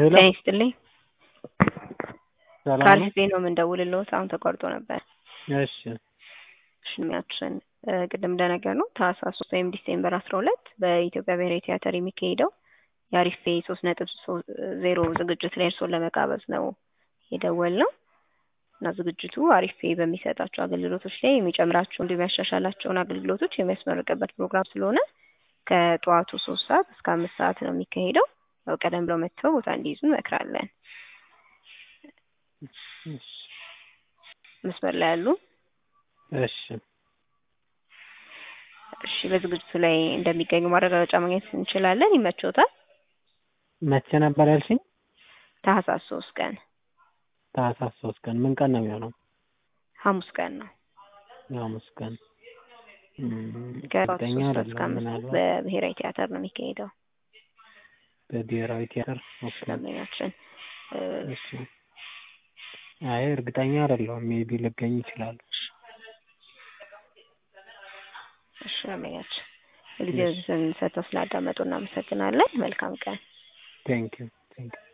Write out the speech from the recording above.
ሄሎ ጤና ይስጥልኝ። ሰላም ነው? ከአሪፍ ቤት ነው የምንደውልልዎት። አሁን ተቋርጦ ነበር። እሺ ሽሚያችን ቅድም እንደነገርነው ታህሳስ ሶስት ወይም ዲሴምበር አስራ ሁለት በኢትዮጵያ ብሔራዊ ቲያትር የሚካሄደው የአሪፍ ቤ ሶስት ነጥብ ዜሮ ዝግጅት ላይ እርስዎን ለመጋበዝ ነው የደወልነው እና ዝግጅቱ አሪፍ ቤ በሚሰጣቸው አገልግሎቶች ላይ የሚጨምራቸው እንዲሁም ያሻሻላቸውን አገልግሎቶች የሚያስመርቅበት ፕሮግራም ስለሆነ ከጠዋቱ ሶስት ሰዓት እስከ አምስት ሰዓት ነው የሚካሄደው። ያው ቀደም ብለው መጥተው ቦታ እንዲይዙ እንመክራለን። እሺ መስመር ላይ ያሉ እሺ እሺ፣ በዝግጅቱ ላይ እንደሚገኙ ማረጋገጫ ማግኘት እንችላለን። ይመቾታል? መቼ ነበር ያልሽኝ? ታህሳስ ሶስት ቀን ታህሳስ ሶስት ቀን ምን ቀን ነው የሚሆነው? ሐሙስ ቀን ነው። የሐሙስ ቀን እም፣ ከጠዋቱ እርግጠኛ ሶስት ሰዓት እስከ አይደለሁም። አምስት ሰዓት ምናልባት በብሔራዊ ቲያትር ነው የሚካሄደው። በብሔራዊ ቲያትር ኦኬ። ደንበኛችን እ፣ እሺ አይ እርግጠኛ አይደለሁም። ሜቢ ልገኝ ይችላል። እሺ ደንበኛችን ጊዜውን ሰጥተው ስላዳመጡ እናመሰግናለን። መልካም ቀን። ቴንክ ዩ ቴንክ ዩ